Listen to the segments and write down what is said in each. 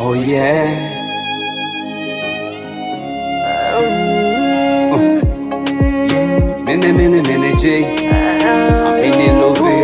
Oh yeah. Mene mene mene J. Amini love.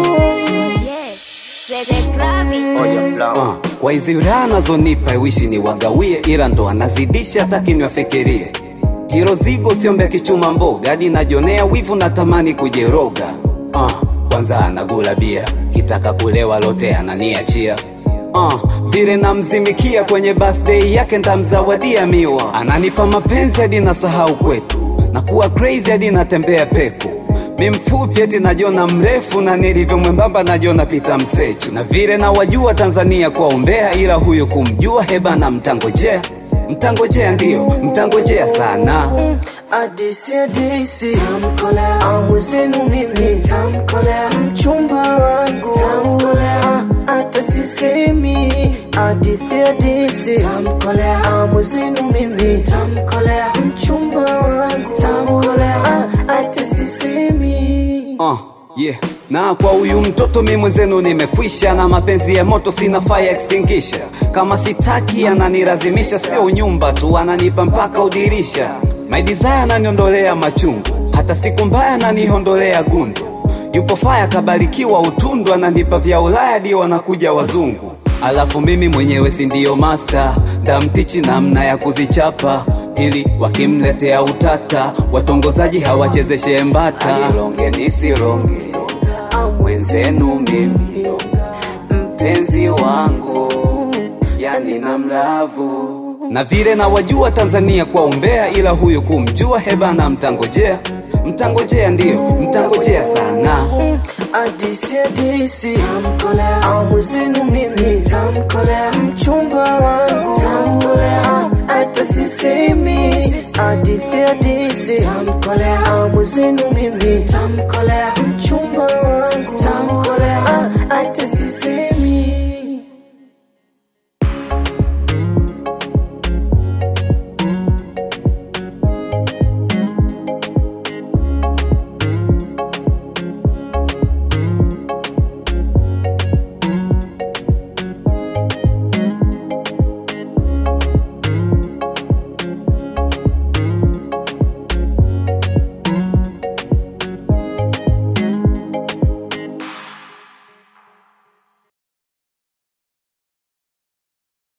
Yes, let it grab it. Oya plan. Uh, kwa hizi raha nazonipa wishi ni wagawie, ila ndo anazidisha taki niwafikirie. Hilo zigo siombe kichuma mboga, hadi najonea wivu natamani kujeroga. Uh, kwanza anagula bia, kitaka kulewa lote ananiachia. Uh, vile namzimikia kwenye birthday yake ntamzawadia miwa, ananipa mapenzi hadi nasahau kwetu, nakuwa crazy hadi natembea peku mi mfupi eti najiona mrefu na nilivyo mwembamba najiona pita msechu na vile na wajua Tanzania kwa umbea, ila huyo kumjua hebana mtangojea mtangojea ndiyo mtangojea sana Adisi adisi tamkolea, amu zenu mimi tamkolea, mchumba wangu tamkolea, hata sisemi hadithi adisi tamkolea, amu zenu mimi tamkolea, mchumba wangu tamkolea, hata sisemi uh, yeah. na kwa huyu mtoto mi mwenzenu nimekwisha na mapenzi ya moto sina fire extinguisher kama sitaki ananilazimisha sio nyumba tu ananipa mpaka udirisha my desire ananiondolea machungu hata siku mbaya ananihondolea gundu yupo faya kabarikiwa utundu ananipa vya ulaya dio wanakuja wazungu alafu mimi mwenyewe si ndiyo master ndamtichi namna ya kuzichapa ili wakimletea utata watongozaji hawachezeshe mbata longe nisironge mwenzenu mimi mpenzi wangu yani na mlavu na vile na wajua Tanzania kwa umbea, ila huyu kumjua hebana mtangojea mtangojea ndiyo mtangojea sana Adisi adisi tamkolea, amu zenu mimi tamkolea, mchumba wangu tamkolea, hata sisemi hadithi adisi tamkolea, amu zenu mimi tamkolea, mchumba